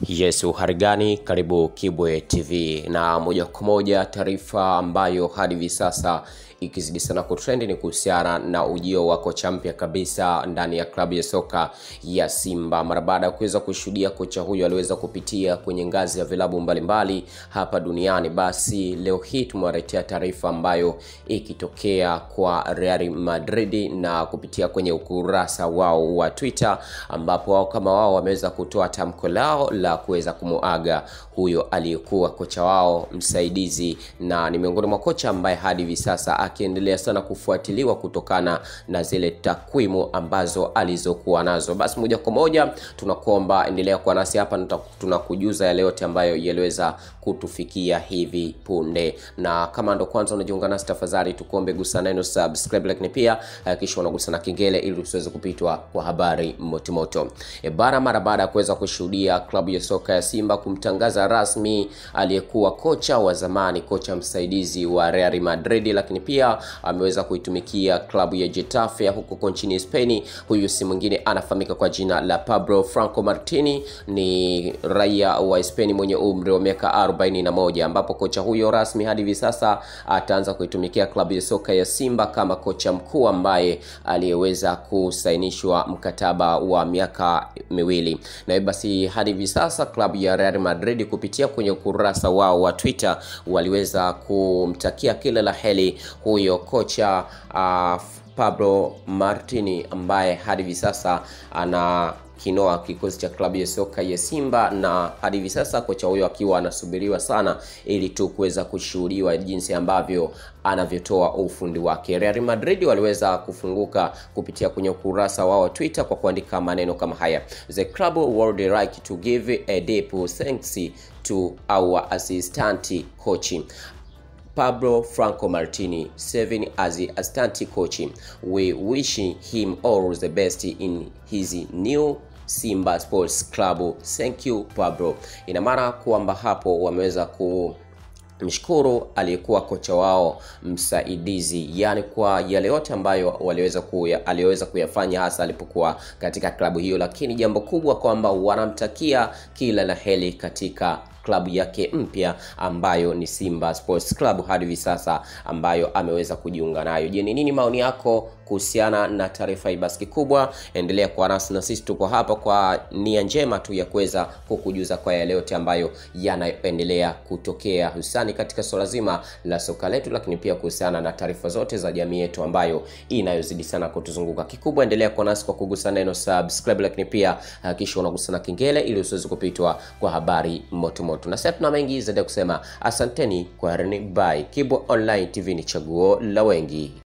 Yes, uharigani, karibu Kibwe TV na moja kwa moja taarifa ambayo hadi hivi sasa ikizidi sana kutrend ni kuhusiana na ujio wa kocha mpya kabisa ndani ya klabu ya soka ya Simba. Mara baada ya kuweza kushuhudia kocha huyo aliweza kupitia kwenye ngazi ya vilabu mbalimbali hapa duniani, basi leo hii tumewaletea taarifa ambayo ikitokea kwa Real Madrid na kupitia kwenye ukurasa wao wa Twitter, ambapo wao kama wao wameweza kutoa tamko lao la kuweza kumuaga huyo aliyekuwa kocha wao msaidizi, na ni miongoni mwa kocha ambaye hadi hivi sasa akiendelea sana kufuatiliwa kutokana na zile takwimu ambazo alizokuwa nazo. Basi moja kwa moja tunakuomba endelea kuwa nasi hapa, tunakujuza yale yote ambayo yaliweza kutufikia hivi punde, na kama ndo kwanza unajiunga nasi, tafadhali tukuombe gusa neno subscribe, lakini pia hakikisha unagusa na kengele ili usiweze kupitwa kwa habari motomoto. E bara, mara baada ya kuweza kushuhudia klabu ya soka ya Simba kumtangaza rasmi aliyekuwa kocha wa zamani, kocha msaidizi wa Real Madrid, lakini pia ameweza kuitumikia klabu ya Getafe ya huko nchini Spain. Huyu si mwingine anafahamika kwa jina la Pablo Franco Martini, ni raia wa Spain mwenye umri wa miaka 41, ambapo kocha huyo rasmi hadi hivi sasa ataanza kuitumikia klabu ya soka ya Simba kama kocha mkuu ambaye aliyeweza kusainishwa mkataba wa miaka miwili, na basi hadi hivi sasa klabu ya Real Madrid kupitia kwenye ukurasa wao wa Twitter waliweza kumtakia kila la heri huyo kocha uh, Pablo Martini ambaye hadi hivi sasa ana kinoa kikosi cha klabu ya soka ya Simba na hadi hivi sasa kocha huyo akiwa anasubiriwa sana ili tu kuweza kushuhudiwa jinsi ambavyo anavyotoa ufundi wake. Real Madrid waliweza kufunguka kupitia kwenye ukurasa wao wa Twitter kwa kuandika maneno kama haya: The club would like to give a deep thanks to our assistant coach Pablo Franco Martini serving as the assistant coach. We wish him all the best in his new Simba Sports Club. Thank you Pablo. Ina maana kwamba hapo wameweza ku mshukuru aliyekuwa kocha wao msaidizi, yani kwa yale yote ambayo waliweza kuya, aliweza kuyafanya hasa alipokuwa katika klabu hiyo, lakini jambo kubwa kwamba wanamtakia kila la heri katika klabu yake mpya ambayo ni Simba Sports Club hadi hivi sasa ambayo ameweza kujiunga nayo. Je, ni nini maoni yako kuhusiana na taarifa hii? Basi kikubwa endelea kuwa nasi na sisi tuko hapa kwa nia njema tu ya kuweza kukujuza kwa yale yote ambayo yanaendelea kutokea hususani katika swala zima la soka letu, lakini pia kuhusiana na taarifa zote za jamii yetu ambayo inayozidi sana kutuzunguka. Kikubwa endelea kuwa nasi kwa kugusa neno subscribe, lakini pia hakikisha unagusa na kengele ili usiweze kupitwa kwa habari moto moto. Na sasa tuna mengi zaidi ya kusema. Asanteni kwa herini, bye. Kibwe Online TV ni chaguo la wengi.